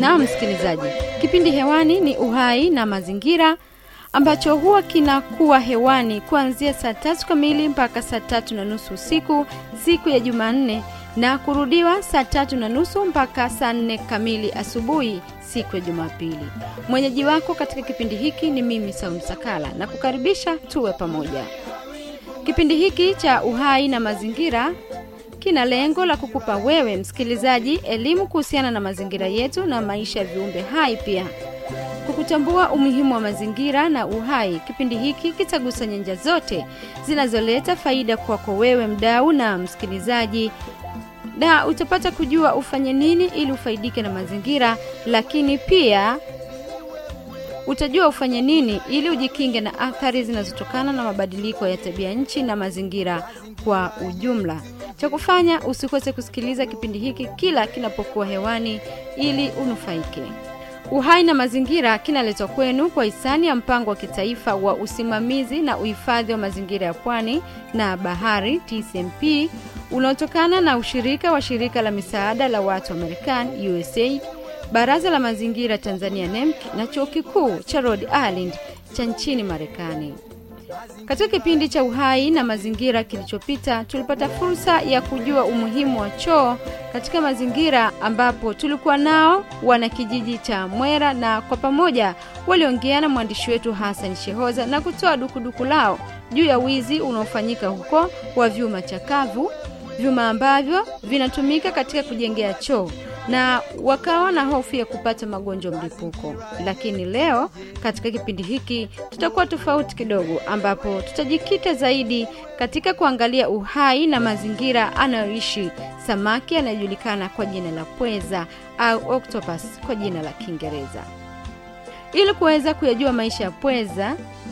na msikilizaji kipindi hewani ni uhai na mazingira ambacho huwa kinakuwa hewani kuanzia saa tatu kamili mpaka saa tatu na nusu usiku siku ya jumanne na kurudiwa saa tatu na nusu mpaka saa nne kamili asubuhi siku ya jumapili mwenyeji wako katika kipindi hiki ni mimi saumu sakala na kukaribisha tuwe pamoja kipindi hiki cha uhai na mazingira kina lengo la kukupa wewe msikilizaji elimu kuhusiana na mazingira yetu na maisha ya viumbe hai pia kukutambua umuhimu wa mazingira na uhai kipindi hiki kitagusa nyanja zote zinazoleta faida kwako wewe mdau na msikilizaji na utapata kujua ufanye nini ili ufaidike na mazingira lakini pia utajua ufanye nini ili ujikinge na athari zinazotokana na mabadiliko ya tabia nchi na mazingira kwa ujumla cha kufanya usikose kusikiliza kipindi hiki kila kinapokuwa hewani ili unufaike uhai na mazingira kinaletwa kwenu kwa hisani ya mpango wa kitaifa wa usimamizi na uhifadhi wa mazingira ya pwani na bahari tcmp unaotokana na ushirika wa shirika la misaada la watu wa marekani usaid baraza la mazingira tanzania nemc na chuo kikuu cha rhode island cha nchini marekani katika kipindi cha uhai na mazingira kilichopita tulipata fursa ya kujua umuhimu wa choo katika mazingira ambapo tulikuwa nao wana kijiji cha mwera na kwa pamoja waliongea na mwandishi wetu hasan shehoza na kutoa dukuduku lao juu ya wizi unaofanyika huko wa vyuma chakavu vyuma ambavyo vinatumika katika kujengea choo na wakawa na hofu ya kupata magonjwa mlipuko lakini leo katika kipindi hiki tutakuwa tofauti kidogo ambapo tutajikita zaidi katika kuangalia uhai na mazingira anayoishi samaki anayejulikana kwa jina la pweza au octopus kwa jina la kiingereza ili kuweza kuyajua maisha ya pweza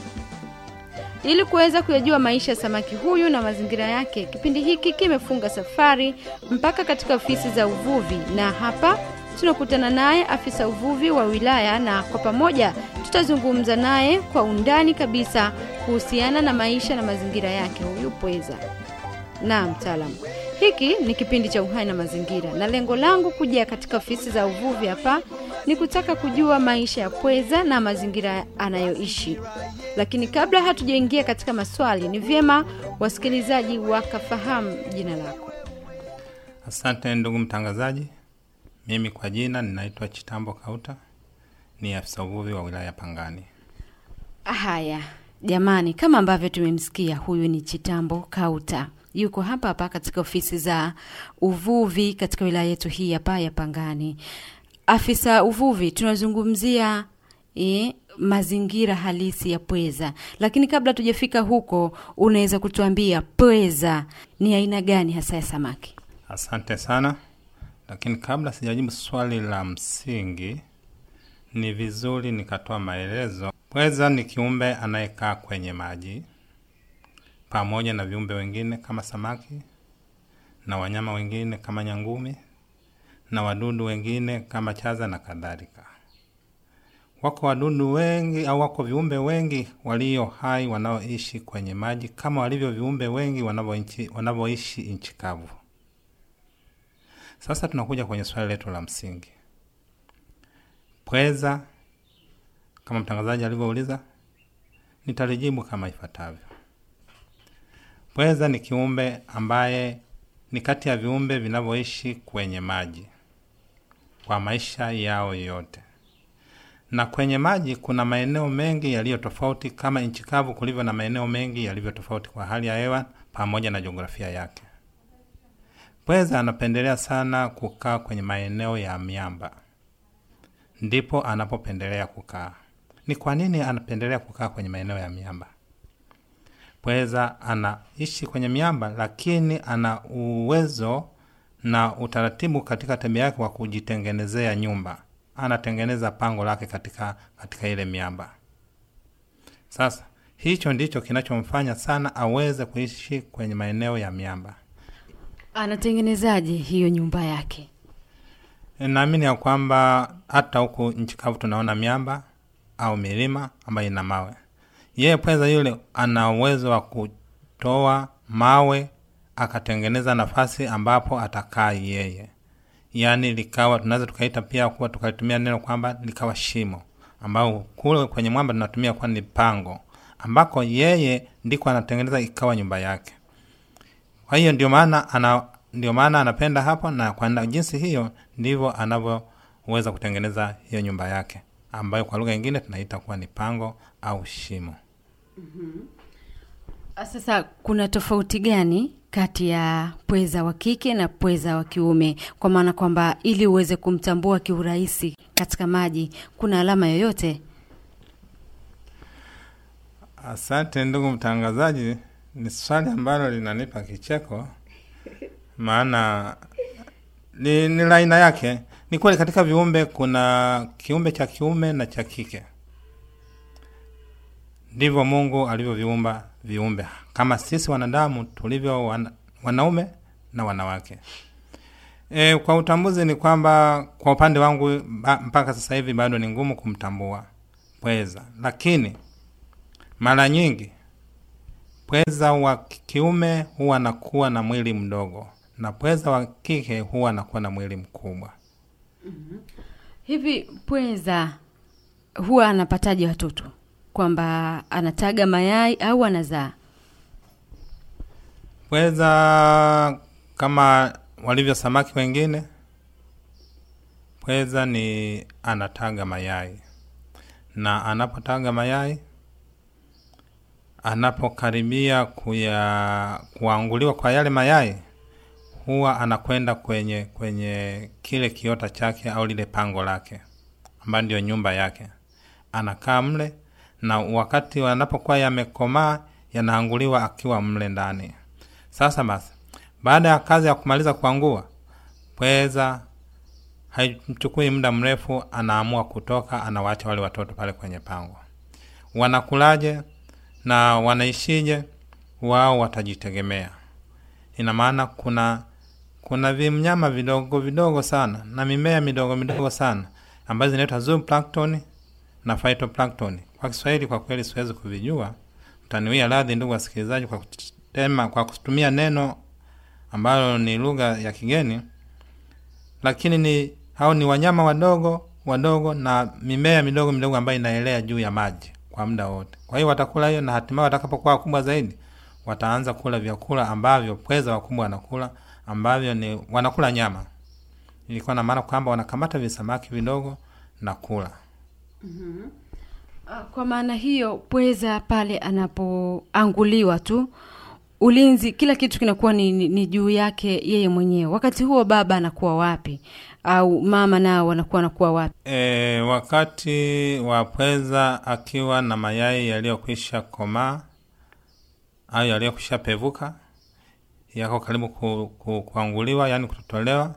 ili kuweza kuyajua maisha ya samaki huyu na mazingira yake kipindi hiki kimefunga safari mpaka katika ofisi za uvuvi na hapa tunakutana naye afisa uvuvi wa wilaya na kwa pamoja tutazungumza naye kwa undani kabisa kuhusiana na maisha na mazingira yake huyu pweza na mtaalamu hiki ni kipindi cha uhai na mazingira na lengo langu kuja katika ofisi za uvuvi hapa ni kutaka kujua maisha ya pweza na mazingira anayoishi lakini kabla hatujaingia katika maswali ni vyema wasikilizaji wakafahamu jina lako Asante ndugu mtangazaji, mimi kwa jina ninaitwa Chitambo Kauta, ni afisa uvuvi wa wilaya ya Pangani. haya jamani kama ambavyo tumemsikia huyu ni chitambo kauta yuko hapa hapa katika ofisi za uvuvi katika wilaya yetu hii hapa ya pangani afisa uvuvi tunazungumzia e, mazingira halisi ya pweza lakini kabla tujafika huko unaweza kutuambia pweza ni aina gani hasa ya samaki Asante sana, lakini kabla sijajibu swali la msingi, ni vizuri nikatoa maelezo. Pweza ni kiumbe anayekaa kwenye maji pamoja na viumbe wengine kama samaki na wanyama wengine kama nyangumi na wadudu wengine kama chaza na kadhalika. Wako wadudu wengi au wako viumbe wengi walio hai wanaoishi kwenye maji kama walivyo viumbe wengi wanavyoishi wanavyoishi nchi kavu. Sasa tunakuja kwenye swali letu la msingi. Pweza, kama mtangazaji alivyouliza, nitalijibu kama ifuatavyo. Pweza ni kiumbe ambaye ni kati ya viumbe vinavyoishi kwenye maji kwa maisha yao yote, na kwenye maji kuna maeneo mengi yaliyo tofauti kama nchi kavu kulivyo na maeneo mengi yalivyo tofauti kwa hali ya hewa pamoja na jiografia yake. Pweza anapendelea sana kukaa kwenye maeneo ya miamba, ndipo anapopendelea kukaa. Ni kwa nini anapendelea kukaa kwenye maeneo ya miamba? Pweza anaishi kwenye miamba, lakini ana uwezo na utaratibu katika tabia yake wa kujitengenezea nyumba. Anatengeneza pango lake katika, katika ile miamba. Sasa hicho ndicho kinachomfanya sana aweze kuishi kwenye maeneo ya miamba. anatengenezaje hiyo nyumba yake Naamini ya kwamba hata huku nchi kavu tunaona miamba au milima ambayo ina mawe. Yeye pweza yule ana uwezo wa kutoa mawe akatengeneza nafasi ambapo atakaa yeye. yaani likawa tunaweza tukaita pia kuwa tukalitumia neno kwamba likawa shimo ambao kule kwenye mwamba tunatumia kuwa ni pango ambako yeye ndiko anatengeneza ikawa nyumba yake kwa hiyo ndio maana ana ndio maana anapenda hapo na kwa jinsi hiyo ndivyo anavyoweza kutengeneza hiyo nyumba yake ambayo kwa lugha nyingine tunaita kuwa ni pango au shimo Sasa kuna tofauti gani kati ya pweza wa kike na pweza wa kiume, kwa maana kwamba ili uweze kumtambua kiurahisi katika maji, kuna alama yoyote? Asante ndugu mtangazaji, ni swali ambalo linanipa kicheko, maana ni, ni la aina yake. Ni kweli katika viumbe kuna kiumbe cha kiume na cha kike, ndivyo Mungu alivyoviumba viumbe kama sisi wanadamu tulivyo wana, wanaume na wanawake. E, kwa utambuzi ni kwamba kwa upande wangu ba, mpaka sasa hivi bado ni ngumu kumtambua pweza, lakini mara nyingi pweza wa kiume huwa anakuwa na mwili mdogo na pweza wa kike huwa anakuwa na mwili mkubwa. Hivi pweza huwa anapataje watoto, kwamba anataga mayai au anazaa? Pweza kama walivyo samaki wengine, pweza ni anataga mayai, na anapotaga mayai, anapokaribia kuya kuanguliwa kwa yale mayai, huwa anakwenda kwenye kwenye kile kiota chake au lile pango lake, ambayo ndio nyumba yake, anakaa mle, na wakati anapokuwa yamekomaa, yanaanguliwa akiwa mle ndani. Sasa basi, baada ya kazi ya kumaliza kuangua, pweza haimchukui muda mrefu, anaamua kutoka, anawaacha wale watoto pale kwenye pango. Wanakulaje na wanaishije? Wao watajitegemea. Ina maana kuna kuna vimnyama vidogo vidogo sana na mimea midogo midogo sana ambazo zinaitwa zooplankton na phytoplankton. Kwa Kiswahili kwa kweli siwezi kuvijua, mtaniwia radhi ndugu wasikilizaji kwa tema kwa kutumia neno ambalo ni lugha ya kigeni, lakini ni hao ni wanyama wadogo wadogo na mimea midogo midogo ambayo inaelea juu ya maji kwa muda wote. Kwa hiyo watakula hiyo, na hatimaye watakapokuwa wakubwa zaidi wataanza kula vyakula ambavyo pweza wakubwa wanakula, ambavyo ni wanakula nyama. Ilikuwa na maana kwamba wanakamata visamaki vidogo na kula. Kwa maana hiyo, pweza pale anapoanguliwa tu ulinzi, kila kitu kinakuwa ni, ni, ni juu yake yeye mwenyewe. Wakati huo baba anakuwa wapi, au mama nao wanakuwa wanakuwa wapi? E, wakati wa pweza akiwa na mayai yaliyokwisha komaa au yaliyokwisha pevuka, yako karibu ku, ku, kuanguliwa, yaani kutotolewa,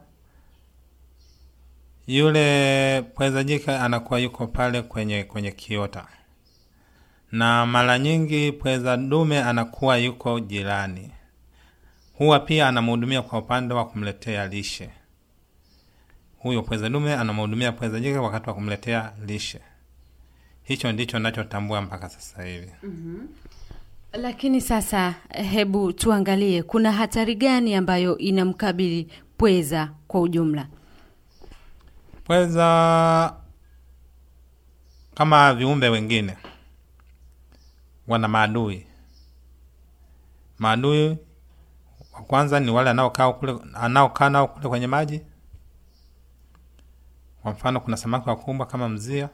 yule pweza jike anakuwa yuko pale kwenye kwenye kiota, na mara nyingi pweza dume anakuwa yuko jirani, huwa pia anamhudumia kwa upande wa kumletea lishe. Huyo pweza dume anamhudumia pweza jike wakati wa kumletea lishe. Hicho ndicho nachotambua mpaka sasa hivi. Lakini sasa, hebu tuangalie kuna hatari gani ambayo inamkabili pweza kwa ujumla? Pweza kama viumbe wengine wana maadui. Maadui wa kwanza ni wale anaokaa kule anaokaa nao kule kwenye maji. Kwa mfano, kuna samaki wakubwa kama mzia,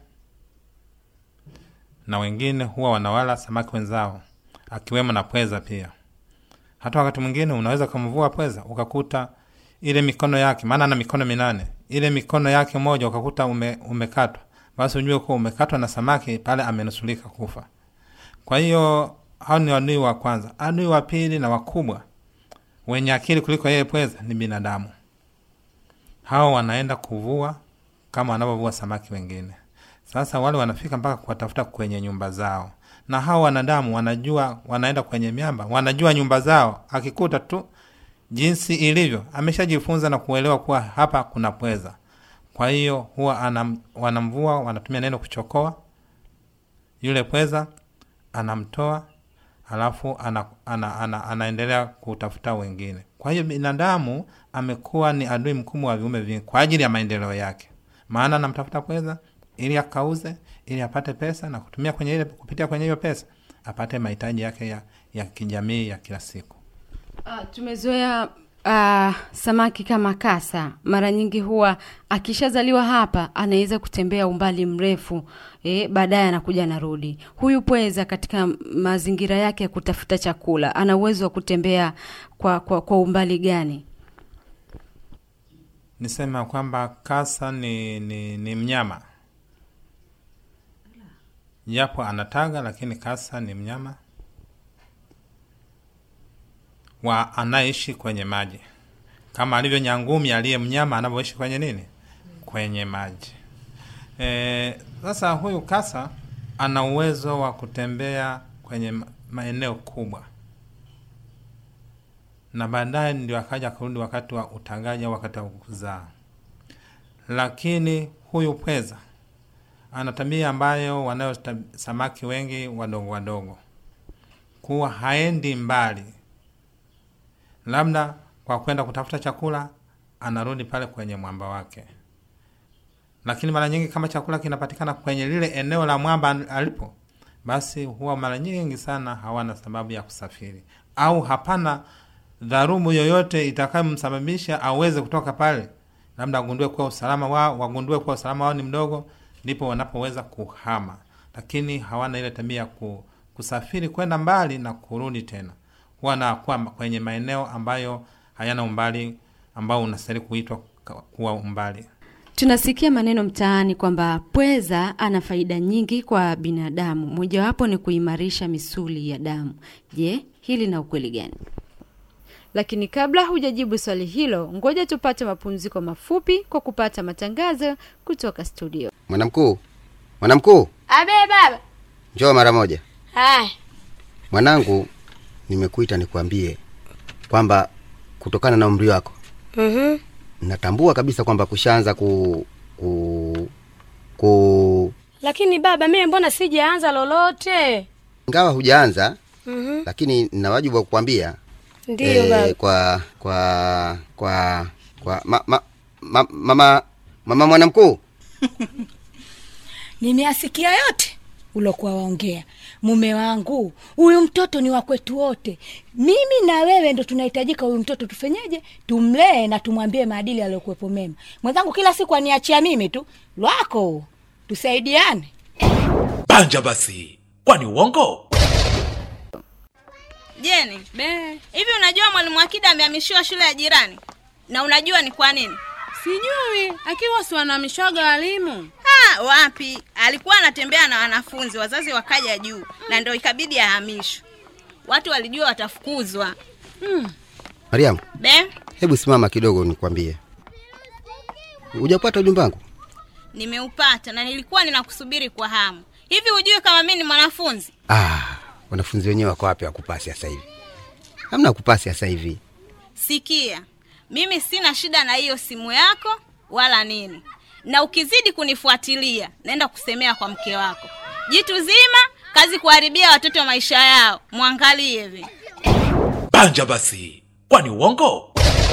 na wengine huwa wanawala samaki wenzao, akiwemo na pweza pia. Hata wakati mwingine unaweza kumvua pweza ukakuta ile mikono yake, maana ana mikono minane, ile mikono yake moja ukakuta ume, umekatwa, basi ujue kuwa umekatwa na samaki pale, amenusulika kufa. Kwa hiyo hao ni adui wa kwanza. Adui wa pili na wakubwa wenye akili kuliko yeye pweza ni binadamu. Hao wanaenda kuvua kama wanavyovua samaki wengine. Sasa wale wanafika mpaka kuwatafuta kwenye nyumba zao, na hao wanadamu wanajua, wanaenda kwenye miamba, wanajua nyumba zao. Akikuta tu jinsi ilivyo, ameshajifunza na kuelewa kuwa hapa kuna pweza. Kwa hiyo huwa anam, wanamvua, wanatumia neno kuchokoa yule pweza, anamtoa alafu ana, ana, ana, anaendelea kutafuta wengine. Kwa Kwa hiyo binadamu amekuwa ni adui mkubwa wa viumbe vingi kwa ajili ya maendeleo yake, maana anamtafuta pweza ili akauze, ili apate pesa na kutumia kwenye ile, kupitia kwenye hiyo pesa apate mahitaji yake ya, ya kijamii ya kila siku. Uh, tumezoea uh, samaki kama kasa mara nyingi huwa akishazaliwa hapa anaweza kutembea umbali mrefu eh, baadaye anakuja anarudi. Huyu pweza katika mazingira yake ya kutafuta chakula ana uwezo wa kutembea kwa, kwa, kwa umbali gani? Nisema kwamba kasa ni, ni, ni mnyama japo anataga, lakini kasa ni mnyama wa anayeishi kwenye maji kama alivyo nyangumi aliye mnyama anavyoishi kwenye nini, kwenye maji. E, sasa huyu kasa ana uwezo wa kutembea kwenye maeneo kubwa, na baadaye ndio akaja kurudi wakati wa utagaji au wakati wa kuzaa. Lakini huyu pweza ana tabia ambayo wanayo samaki wengi wadogo wadogo, kuwa haendi mbali labda kwa kwenda kutafuta chakula anarudi pale kwenye mwamba wake, lakini mara nyingi kama chakula kinapatikana kwenye lile eneo la mwamba alipo, basi huwa mara nyingi sana hawana sababu ya kusafiri, au hapana dharubu yoyote itakayomsababisha aweze kutoka pale, labda agundue kuwa usalama wao, wagundue kuwa usalama wao ni mdogo, ndipo wanapoweza kuhama, lakini hawana ile tabia ya kusafiri kwenda mbali na kurudi tena wanakuwa kwenye maeneo ambayo hayana umbali ambao unastahili kuitwa kuwa umbali. Tunasikia maneno mtaani kwamba pweza ana faida nyingi kwa binadamu, mojawapo ni kuimarisha misuli ya damu. Je, hili na ukweli gani? Lakini kabla hujajibu swali hilo, ngoja tupate mapumziko mafupi kwa kupata matangazo kutoka studio. Mwanamkuu, mwanamkuu, Abe baba. njoo mara moja. Haya. Mwanangu, nimekuita nikwambie kwamba kutokana na umri wako Mhm. natambua kabisa kwamba kushaanza ku ku ku Lakini baba, mimi mbona sijaanza lolote? ingawa hujaanza Mhm. lakini nina wajibu wa kukwambia Ndiyo baba. kwa kwa kwa kwa ma, ma, ma, mama mama mwanamkuu Nimeasikia yote ulokuwa waongea. Mume wangu, huyu mtoto ni wa kwetu wote. Mimi na wewe ndo tunahitajika huyu mtoto tufenyeje? Tumlee na tumwambie maadili aliyokuwepo mema. Mwenzangu kila siku aniachia mimi tu lwako, tusaidiane. banja basi kwani uongo Jeni, hivi unajua mwalimu Akida amehamishiwa shule ya jirani? Na unajua ni kwa nini? Sijui, akiwa si wanamishaga walimu. Ha, wapi? Alikuwa anatembea na wanafunzi, wazazi wakaja juu na ndio ikabidi ahamishwe. Watu walijua watafukuzwa. mariamu Be, hebu simama kidogo nikwambie hujapata ujumbe wangu nimeupata na nilikuwa ninakusubiri kwa hamu. Hivi hujui kama mimi ni mwanafunzi? ah, wanafunzi wenyewe wako wapi wakupasi sasa hivi hamna kupasi sasa hivi Sikia, mimi sina shida na hiyo simu yako wala nini, na ukizidi kunifuatilia naenda kusemea kwa mke wako. Jitu zima kazi kuharibia watoto maisha yao, mwangalie hivi. banja basi kwani uongo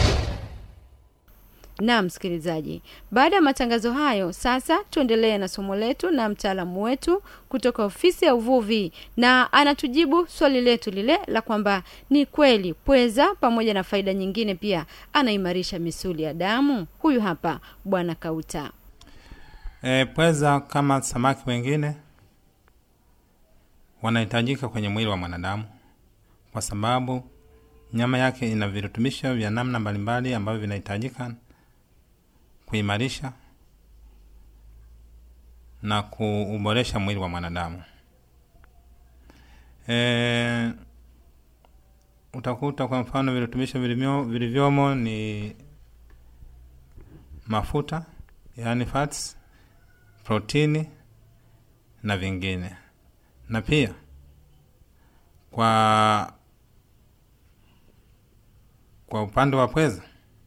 na msikilizaji, baada ya matangazo hayo, sasa tuendelee na somo letu na mtaalamu wetu kutoka ofisi ya uvuvi, na anatujibu swali letu lile la kwamba ni kweli pweza pamoja na faida nyingine pia anaimarisha misuli ya damu. Huyu hapa Bwana Kauta. E, pweza kama samaki wengine wanahitajika kwenye mwili wa mwanadamu kwa sababu nyama yake ina virutubisho vya namna mbalimbali ambavyo vinahitajika kuimarisha na kuuboresha mwili wa mwanadamu. E, utakuta kwa mfano virutubisho vilivyo- vilivyomo ni mafuta yaani fats, protini na vingine, na pia kwa kwa upande wa pweza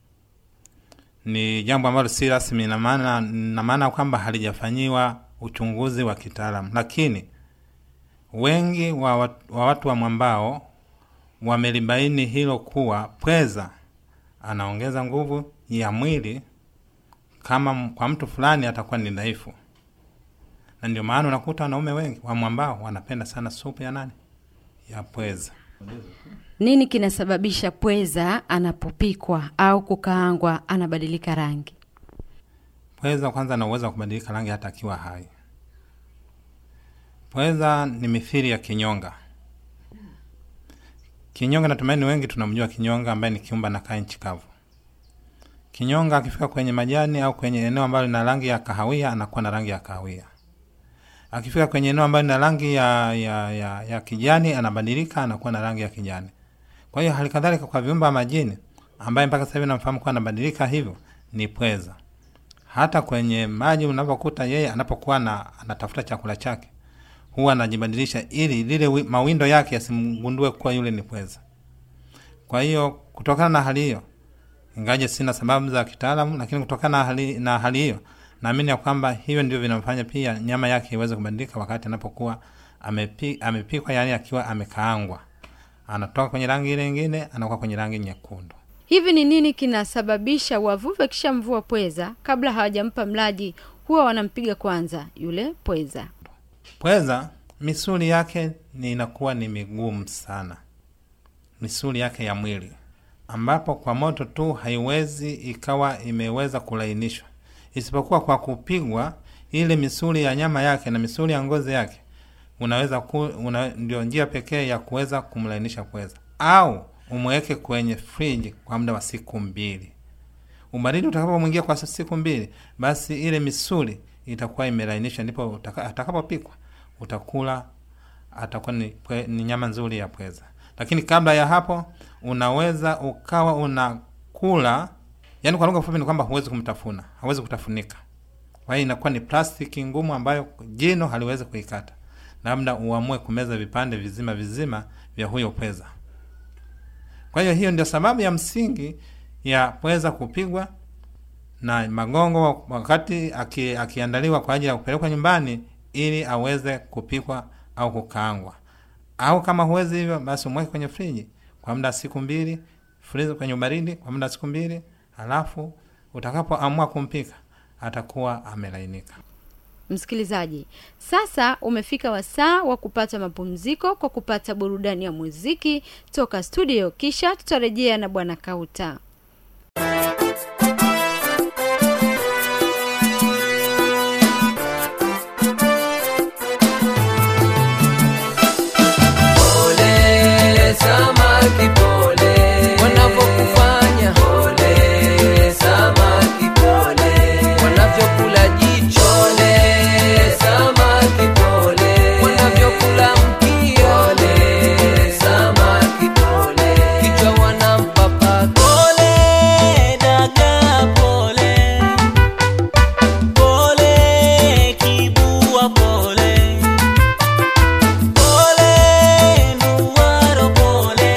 ni jambo ambalo si rasmi, na maana na maana kwamba halijafanyiwa uchunguzi wa kitaalamu, lakini wengi wa, wat, wa watu wa mwambao wamelibaini hilo kuwa pweza anaongeza nguvu ya mwili kama m- kwa mtu fulani atakuwa ni dhaifu na ndio maana unakuta wanaume wengi wa mwambao wanapenda sana supu ya nani ya pweza Nini kinasababisha pweza anapopikwa au kukaangwa anabadilika rangi? pweza kwanza ana uwezo wa kubadilika rangi hata akiwa hai pweza ni mithili ya kinyonga kinyonga natumaini wengi tunamjua kinyonga ambaye ni kiumba nakaa nchi kavu kinyonga akifika kwenye majani au kwenye eneo ambalo lina rangi ya kahawia anakuwa na rangi ya kahawia akifika kwenye eneo ambalo lina rangi ya, ya, ya, ya kijani anabadilika anakuwa na rangi ya kijani kwa hiyo hali kadhalika kwa viumba majini ambaye mpaka sasa hivi namfahamu kuwa anabadilika hivyo ni pweza hata kwenye maji unavyokuta yeye anapokuwa na anatafuta chakula chake huwa anajibadilisha ili lile wi- mawindo yake yasimgundue kuwa yule ni pweza kwa hiyo kutokana na hali hiyo ingaje sina sababu za kitaalamu lakini kutokana na hali, na hali hiyo naamini ya kwamba hivyo ndio vinamfanya pia nyama yake iweze kubadilika wakati anapokuwa amepi, amepikwa yani akiwa amekaangwa anatoka kwenye rangi ile ingine anakuwa kwenye rangi nyekundu Hivi ni nini kinasababisha wavuvi wakishamvua pweza kabla hawajampa mlaji huwa wanampiga kwanza yule pweza? pweza misuli yake ni inakuwa ni migumu sana misuli yake ya mwili ambapo kwa moto tu haiwezi ikawa imeweza kulainishwa isipokuwa kwa kupigwa ile misuli ya nyama yake na misuli ya ngozi yake unaweza ku, una, ndio njia pekee ya kuweza kumlainisha pweza au umweke kwenye friji kwa muda wa siku mbili ubaridi utakapomwingia kwa siku mbili basi ile misuli itakuwa imelainisha ndipo utaka- atakapopikwa utakula atakuwa ni, pwe, ni nyama nzuri ya pweza lakini kabla ya hapo unaweza ukawa unakula yani kwa lugha fupi ni kwamba huwezi kumtafuna hawezi kutafunika kwa hiyo inakuwa ni plastiki ngumu ambayo jino haliwezi kuikata labda uamue kumeza vipande vizima vizima vya huyo pweza kwa hiyo hiyo ndio sababu ya msingi ya pweza kupigwa na magongo wakati aki, akiandaliwa kwa ajili ya kupelekwa nyumbani ili aweze kupikwa au kukaangwa au kama huwezi hivyo basi umweke kwenye friji kwa muda wa siku mbili frizi kwenye ubaridi kwa muda wa siku mbili halafu utakapoamua kumpika atakuwa amelainika Msikilizaji, sasa umefika wasaa wa kupata mapumziko kwa kupata burudani ya muziki toka studio, kisha tutarejea na Bwana Kauta. Pole samaki pole, wanavyokufanya pole samaki pole, wanavyokula jicho pole samaki pole, wanavyokula mkia pole samaki pole, kichwa wanampa paka pole dagaa pole pole kibua pole pole nduwaro pole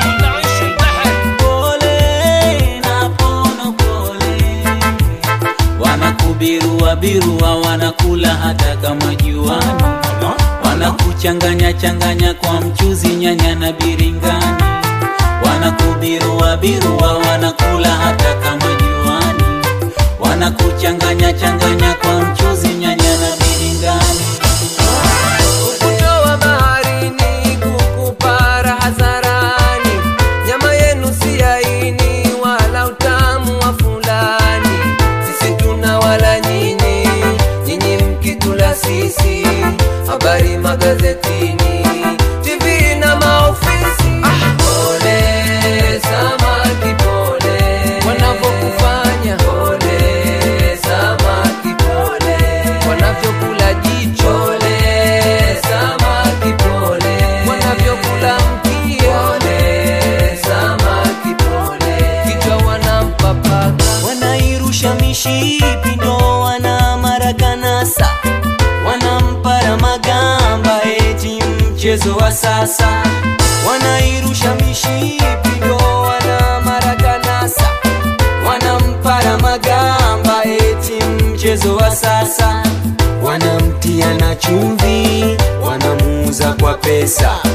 pole na pono pole wanakubirua birua wanakula hata kama juani wanakuchanganya changanya kwa mchuzi nyanya na biringani wanakubirua birua wanakula hata kama juani wanakuchanganya changanya kwa mchuzi nyanya na biringani kukutoa baharini kukupara hadharani nyama yenu si aini wala utamu wa fulani sisi tuna wala nyinyi nyinyi mkitula sisi habari magazetini tv na maofisi pole samaki pole wanavyokufanya pole samaki pole wanavyokula jicho pole samaki pole wanavyokula mkia pole samaki pole kichwa wanampa paka wanairusha mishipi ndo wana marakanasa wanampara magamba eti mchezo wa sasa wanairusha mishipi ndo wana marakanasa wanampara magamba eti mchezo wa sasa wanamtia na chumvi wanamuuza kwa pesa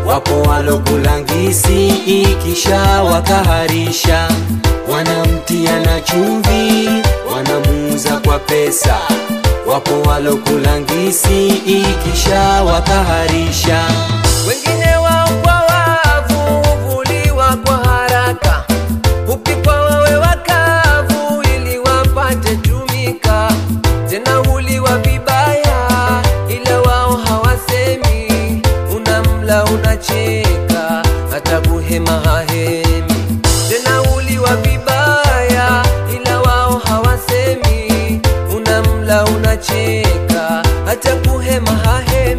wapo walokulangisi ikisha wakaharisha wanamtia na chumvi wanamuuza kwa pesa wapo walokulangisi ikisha wakaharisha wengine wao kwa wavu huvuliwa kwa haraka hupikwa wawe wakavu ili wapate tumika tena huliwa vibaya ila wao hawasemi unamla unacheka hata kuhema hahemi tena huliwa vibaya ila wao hawasemi unamla unacheka hata kuhema hahemi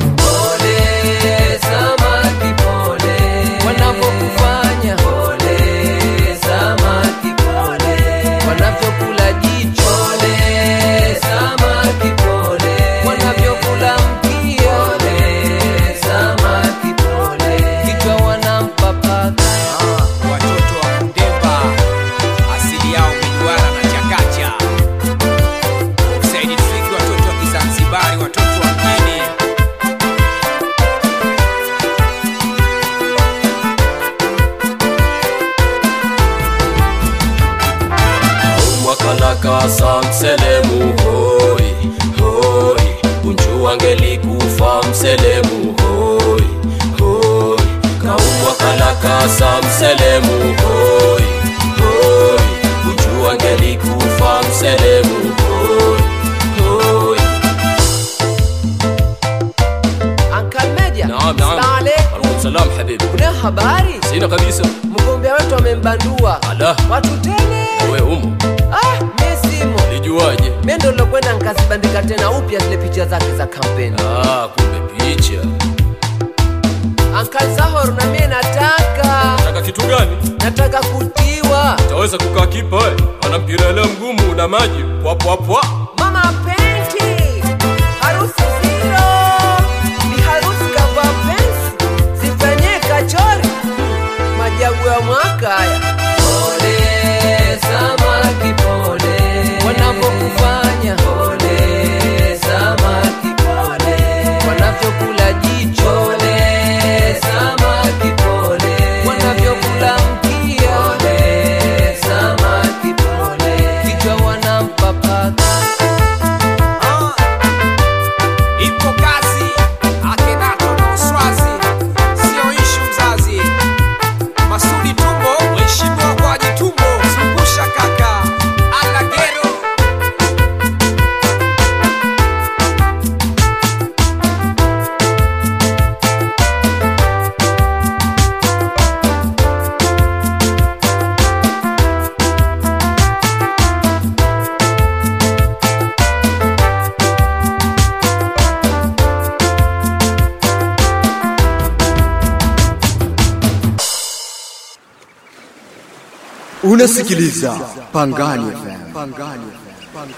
pole samaki pole wanavyokufanya pole samaki pole wanavyokula jicho pole samaki pole wanavyokula mkia pole samaki pole kichwa wanampa paka watoto wa kundemba asili yao miduara na chakacha usaidi tufiki watoto wa kizanzibari watoto wa mjini mwakalakasa mselemu hoi hoi unjuwangelikufa mselemu hoi hoi kaumwakalakasa mselemu hoi hoi unjuwangelikufa mselemu hoi hoi Uncle Meja, Naam, naam. Salamu alaikum. Alaikum salam habibi. Kuna habari? Sina kabisa. Mgombea wetu amembandua. Ala. Watu tele. Wewe umo. Ah, mimi simo. Lijuaje? Mimi ndo nilokwenda nikazibandika tena upya zile picha zake za kampeni. Ah, kumbe picha. Uncle Zahor na mimi nataka. Nataka kitu gani? Nataka kutiwa. Utaweza kukaa kipa eh? Ana mpira ile mgumu na maji. Pwa pwa pwa. Mama Penti. Harusi zero. Ni harusi kava pensi. Zifanyie kachori. Majagu ya mwaka haya. Pole samaki pole. Wanavyokufanya pole samaki pole. Wanavyokula jicho pole samaki pole. Wanavyokula mkia pole samaki pole. Kichwa wanampa paka. ipo kazi akenato na uswazi sio ishu mzazi masudi tumbo mheshimiwa kwaji tumbo zungusha kaka alagero Unasikiliza Pangani FM. Pangani FM.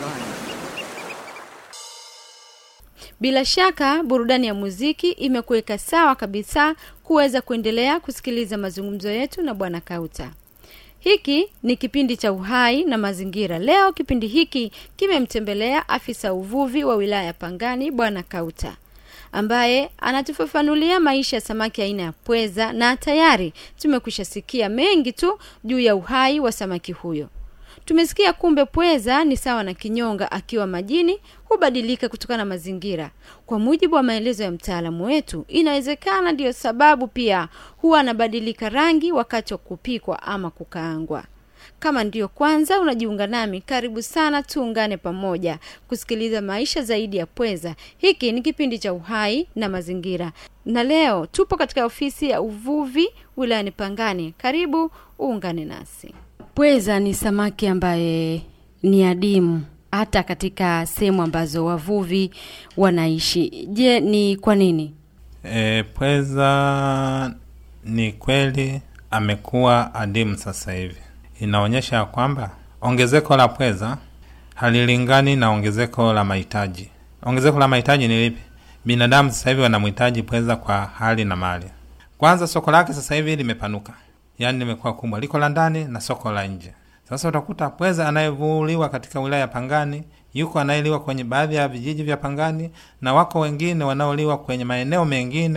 Bila shaka burudani ya muziki imekuweka sawa kabisa kuweza kuendelea kusikiliza mazungumzo yetu na bwana Kauta. Hiki ni kipindi cha uhai na mazingira. Leo kipindi hiki kimemtembelea afisa uvuvi wa wilaya ya Pangani bwana Kauta ambaye anatufafanulia maisha ya samaki aina ya pweza na tayari tumekwisha sikia mengi tu juu ya uhai wa samaki huyo. Tumesikia kumbe pweza ni sawa na kinyonga akiwa majini hubadilika kutokana na mazingira. Kwa mujibu wa maelezo ya mtaalamu wetu, inawezekana ndiyo sababu pia huwa anabadilika rangi wakati wa kupikwa ama kukaangwa. Kama ndiyo kwanza unajiunga nami, karibu sana, tuungane pamoja kusikiliza maisha zaidi ya pweza. Hiki ni kipindi cha uhai na mazingira, na leo tupo katika ofisi ya uvuvi wilayani Pangani. Karibu uungane nasi. Pweza ni samaki ambaye ni adimu hata katika sehemu ambazo wavuvi wanaishi. Je, ni kwa nini? E, pweza ni kweli amekuwa adimu sasa hivi. Inaonyesha ya kwamba ongezeko la pweza halilingani na ongezeko la mahitaji. Ongezeko la mahitaji ni lipi? Binadamu sasa hivi wanamhitaji pweza kwa hali na mali. Kwanza, soko lake sasa hivi limepanuka, yaani limekuwa kubwa, liko la ndani na soko la nje. Sasa utakuta pweza anayevuliwa katika wilaya ya Pangani yuko anayeliwa kwenye baadhi ya vijiji vya Pangani, na wako wengine wanaoliwa kwenye maeneo mengine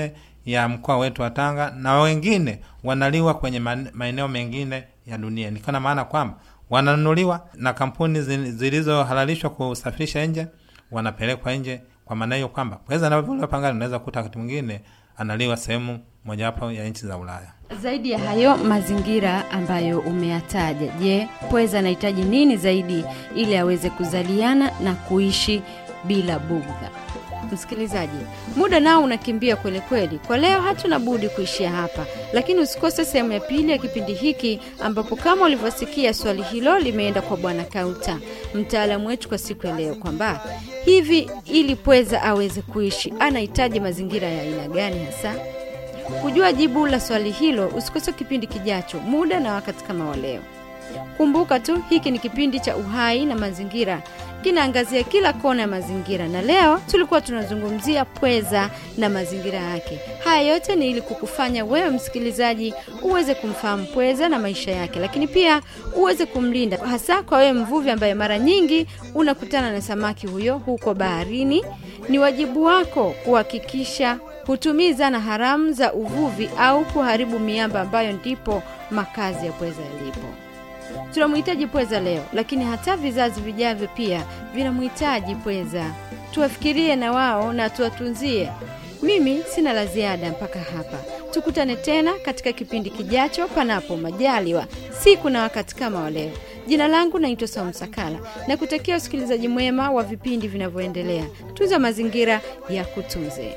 ya mkoa wetu wa Tanga na wengine wanaliwa kwenye man- maeneo mengine ya dunia. Nikiwa na maana kwamba wananunuliwa na kampuni zi- zilizohalalishwa kusafirisha nje, wanapelekwa nje. Kwa maana hiyo kwamba pweza anavyoliwa pangani, unaweza kukuta wakati mwingine analiwa sehemu mojawapo ya nchi za Ulaya. Zaidi ya hayo mazingira ambayo umeyataja, je, pweza anahitaji nini zaidi ili aweze kuzaliana na kuishi bila bugdha? Msikilizaji, muda nao unakimbia kweli kweli. Kwa leo hatuna budi kuishia hapa, lakini usikose sehemu ya pili ya kipindi hiki, ambapo kama ulivyosikia swali hilo limeenda kwa Bwana Kauta, mtaalamu wetu kwa siku ya leo, kwamba hivi ili pweza aweze kuishi anahitaji mazingira ya aina gani hasa? Kujua jibu la swali hilo, usikose kipindi kijacho, muda na wakati kama wa leo. Kumbuka tu hiki ni kipindi cha uhai na mazingira, kinaangazia kila kona ya mazingira, na leo tulikuwa tunazungumzia pweza na mazingira yake. Haya yote ni ili kukufanya wewe msikilizaji uweze kumfahamu pweza na maisha yake, lakini pia uweze kumlinda, hasa kwa wewe mvuvi ambaye mara nyingi unakutana na samaki huyo huko baharini. Ni wajibu wako kuhakikisha hutumii zana haramu za uvuvi au kuharibu miamba ambayo ndipo makazi ya pweza yalipo. Tunamhitaji pweza leo, lakini hata vizazi vijavyo pia vinamhitaji pweza. Tuwafikirie na wao na tuwatunzie. Mimi sina la ziada mpaka hapa. Tukutane tena katika kipindi kijacho, panapo majaliwa, siku na wakati kama wa leo. Jina langu naitwa Saumu Sakala na kutakia usikilizaji mwema wa vipindi vinavyoendelea. Tunza mazingira ya kutunze.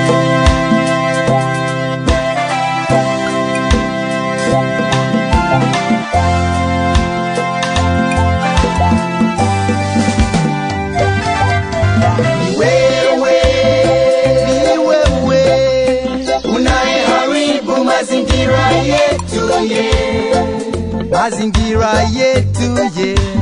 wewe ni wewe unayeharibu mazingira yetu ye mazingira yetu ye